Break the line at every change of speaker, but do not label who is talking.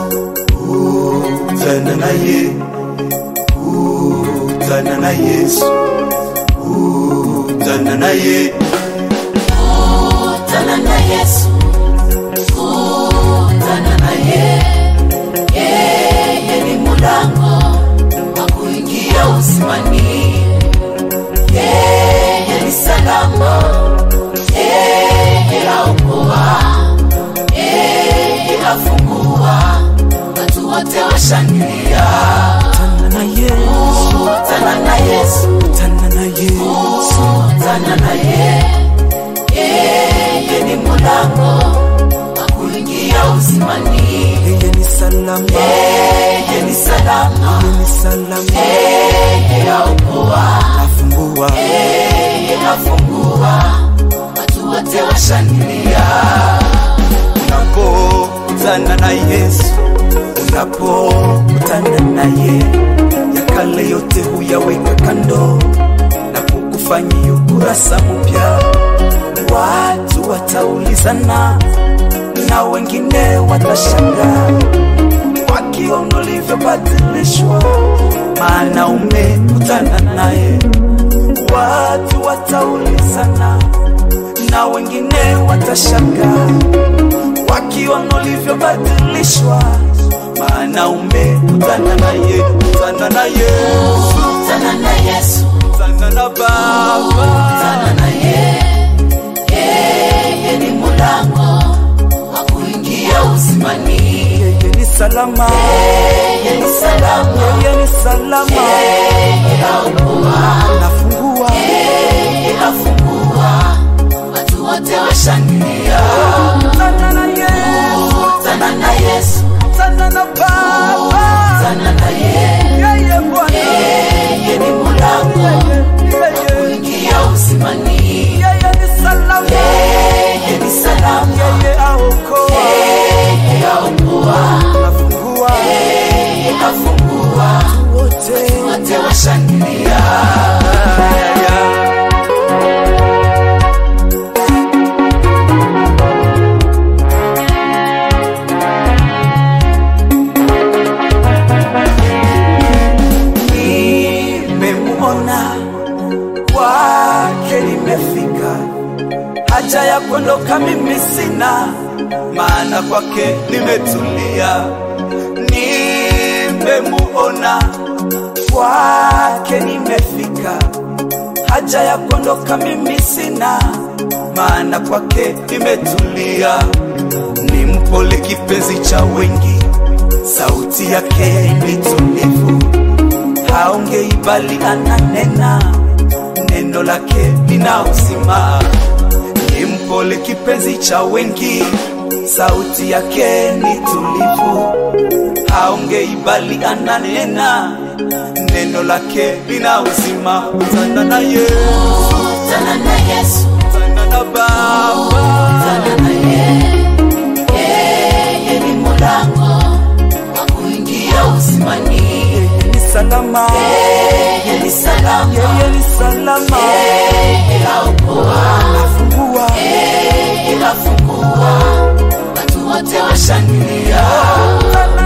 kutana naye, kutana na Yesu, kutana naye,
kutana na Yesu, kutana naye. Yeye ni mulango wa kuingia uzimani, yeye ni salama, yeye aokoa, yeye afungua, watu wote washangilia.
kutana na Yesu,
Kutana na Yesu,
kutana na Yesu,
kutana naye, yeye ni mulango wa kuingia uzimani.
yeye ni salama,
Yeye ni salama,
yeye ni salama,
yeye aokoa,
afungua
yeye afungua, watu wote washangilia.
unapokutana na Yesu, unapokutana naye, ya kale yote huyaweka kando na kukufanyia ukurasa mpya. Watu wataulizana na wengine watashangaa wakiona ulivyobadilishwa, maana umekutana naye. Watu wataulizana na wengine watashangaa wakiona ulivyobadilishwa, maana umekutana naye, kutana na Yesu,
Kutana na Yesu,
kutana na Baba,
kutana naye, yeye ni mulango wa kuingia uzimani.
yeye ni salama,
Yeye ni salama,
yeye ni salama,
yeye aokoa,
nafungua
yeye afungua, watu wote washangilia.
kutana na Yesu,
Kutana na Yesu,
kutana na Baba,
kutana naye,
yeye Bwana,
yeye ni mulango
yeye
kuingia uzimani.
yeye ni salama,
Yeye ni salama,
yeye aokoa,
yeye aokoa,
nafungua
yeye afungua,
wote
wote washangilia.
nimemuona kwake nimefika, haja ya kuondoka mimi sina, maana kwake nimetulia. Nimemuona kwake nimefika, haja ya kuondoka mimi sina, maana kwake nimetulia. Ni mpole kipenzi cha wengi, sauti yake ni tulivu haongei bali ananena, neno lake lina uzima. Ni mpole kipenzi cha wengi, sauti yake ni tulivu. Haongei bali ananena, neno lake lina uzima. Kutana na Yesu,
Kutana na Yesu,
kutana na Baba,
kutana naye, yeye ni mulango wa kuingia uzimani.
yeye ni salama,
Yeye ni salama,
yeye ni salama,
yeye aokoa,
afungua
yeye afungua, watu wote washangilia.
kutana